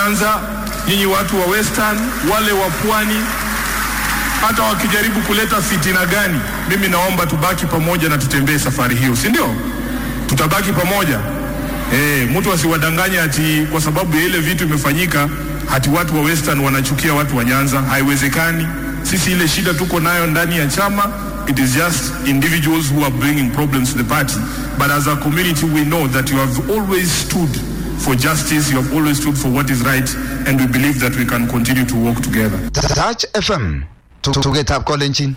Nyanza, nyinyi watu wa Western, wale wa Pwani, hata wakijaribu kuleta fitina gani, mimi naomba tubaki pamoja na tutembee safari hiyo, si ndio? Tutabaki pamoja. Eh, mtu asiwadanganye ati kwa sababu ya ile vitu imefanyika hati watu wa Western wanachukia watu wa Nyanza. Haiwezekani. Sisi ile shida tuko nayo ndani ya chama, it is just individuals who are bringing problems to the party. But as a community we know that you have always stood for justice, you have always stood for what is right and we believe that we can continue to work together. Touch FM tugetab kolenjin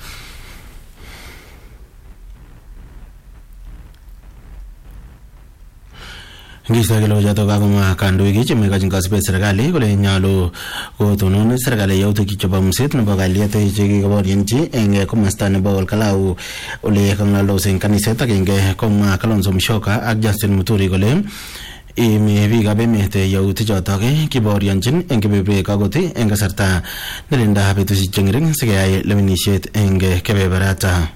Ngisto kele choto kakomwa kandoik chemekochin kasubet serikali kole nyolu kotonon serikali yautik chebo muset nebo kalyet chekikoboryenchi eng komasta nebo Olkalau ole kang'alaldos eng kaniset agenge komwa Kalonzo Musyoka ak Justin Muturi kole imi biikab emet yautik chotok kiboryonchin eng kebeberwek akot eng kasarta nelinda betusiek cheng'ering sikeyai lewenisiet eng kebeberata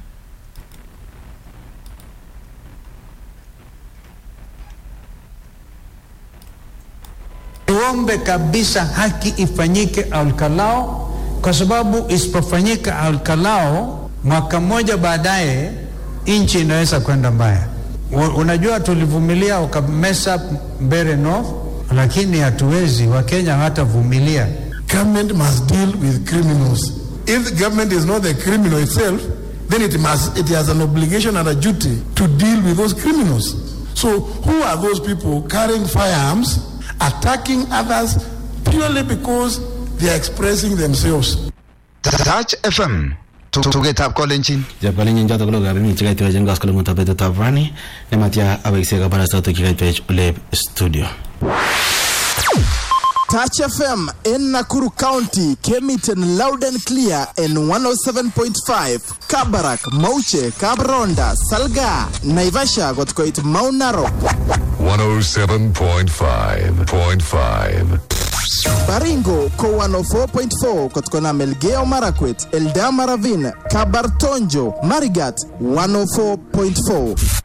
Tuombe kabisa haki ifanyike Olkalao, kwa sababu isipofanyika Olkalao, mwaka mmoja baadaye nchi inaweza kwenda mbaya. U- Unajua, tulivumilia ukamesa Mbeere North, lakini hatuwezi. Wakenya hawatavumilia. Government must deal with criminals. If the government is not the criminal itself, then it must it has an obligation and a duty to deal with those criminals. So who are those people carrying firearms, attacking others purely because they are expressing themselves? Touch FM tugetab kolenjin chepkalenjin choto ko logab emet chekaitwech eng koskoleng'utab betutab rani nematya awekse kabarastautik chekaitwech ole studio Touch FM in Nakuru County came it in loud and clear in 107.5. Kabarak, Mauche, Kabronda, Salga, Naivasha got quite Mount Narok. 107.5.5. Baringo ko 104.4 kutokana Melgeo Marakwet, Eldama Ravine, Kabartonjo, Marigat 104.4.